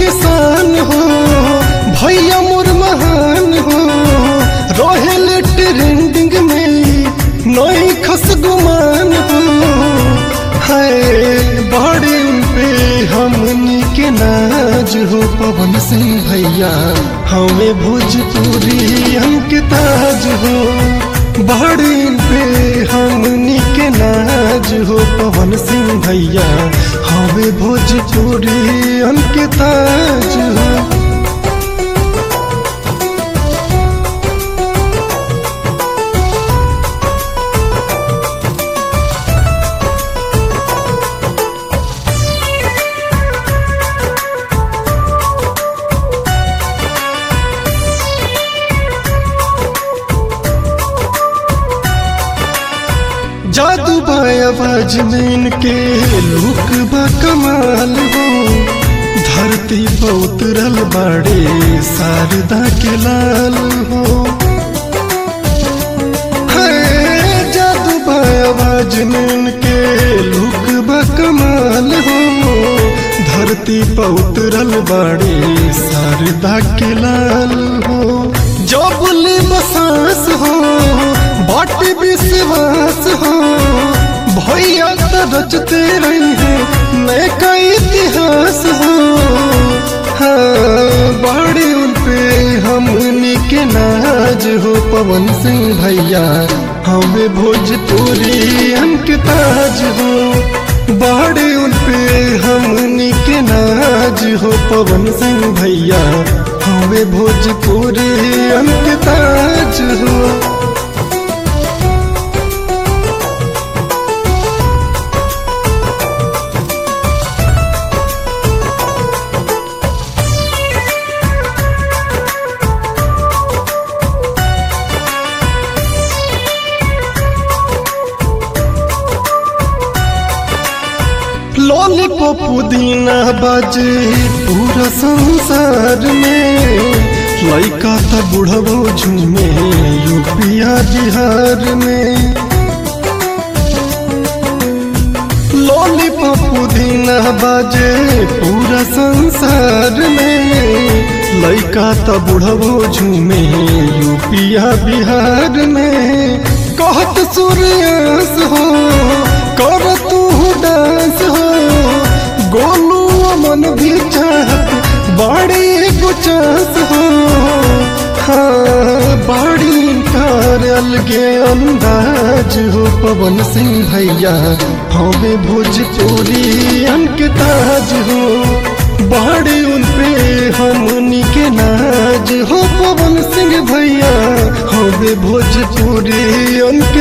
निशान हो भैया मोर महान हो रोहेल ट्रेंडिंग में नई खस गुमान हो है बड़े पे हमनी के नाज हो पवन सिंह भैया हमें भोजपुरी हमके ताज हो बड़े पे हमनी के नाज हो पवन सिंह भैया हमें भोजपुरी हमके ताज हो जादू बायाबाज में इनके लुक बा कमाल हो धरती पर उतरल बाड़े शारदा के लाल हो है जादू बायाबाज में इनके लुक बा कमाल हो धरती पर उतरल बाड़े शारदा के लाल हो जो बोले बसास हो बाटी विश्वास हो भैया तो रचते रही है नए का इतिहास हो हाँ बड़े उन पे हमनी के नाज हो पवन सिंह भैया हमें भोजपुरी हमके ताज हो बड़े उन पे हमनी के नाज हो पवन सिंह भैया हमें भोजपुरी हमके ताज हो लॉलीपॉप पुदीना बाजे पूरा संसार में लड़का था बुढ़बो झूमे यूपिया बिहार में लॉलीपॉप पुदीना बाजे पूरा संसार में लड़का था बुढ़बो झूमे यूपिया बिहार में कहत सूर्यास हो कर तू डांस हो गोलू मन भी चाहत बड़ी गुचास हो हाँ बड़ी कार अलगे अंदाज हो पवन सिंह भैया हमें भोजपुरी अंक ताज हो बड़ी उन पे हमनी के नाज हो पवन सिंह भैया हमें भोजपुरी अंक